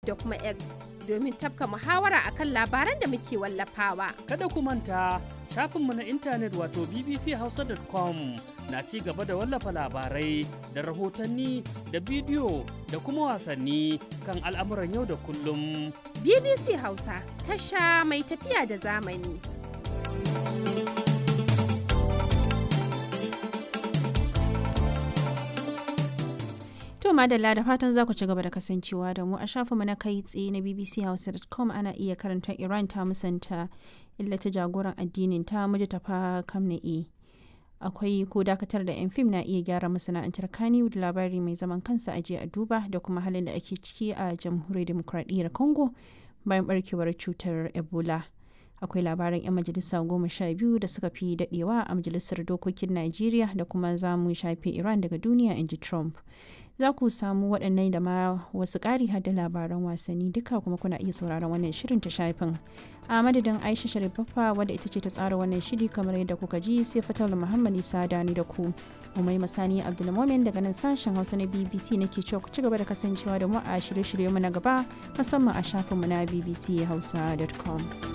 da kuma X domin tafka muhawara akan labaran da muke wallafawa. Kada ku manta shafinmu na intanet wato bbchausa.com na ci gaba da wallafa labarai da rahotanni da bidiyo da kuma wasanni kan al'amuran yau da kullum. BBC Hausa tasha mai tafiya da zamani. To madalla da fatan za ku ci gaba da kasancewa da mu a shafinmu na kai tsaye na bbchausa.com ana iya karanta Iran ta musanta illata jagoran addinin ta mujtafa kamna'i. Akwai ko dakatar da 'yan fim na iya gyara masana'antar Kannywood labari mai zaman kansa aje a duba da kuma halin da ake ciki a jamhuriyar demokradiyyar Congo bayan barkewar cutar Ebola. akwai labaran 'yan majalisa goma sha biyu da suka fi dadewa a majalisar dokokin najeriya da kuma za mu shafe iran daga duniya in ji trump za ku samu waɗannan da ma wasu ƙari da labaran wasanni duka kuma kuna iya sauraron wannan shirin ta shafin a madadin aisha sharifaffa wadda ita ce ta tsara wannan shiri kamar yadda kuka ji sai fatar muhammad isa dani da ku umai masani abdulmomin daga nan sashen hausa na bbc nake cewa ku ci gaba da kasancewa da mu a shirye-shirye mu na gaba musamman a shafinmu na bbchausa.com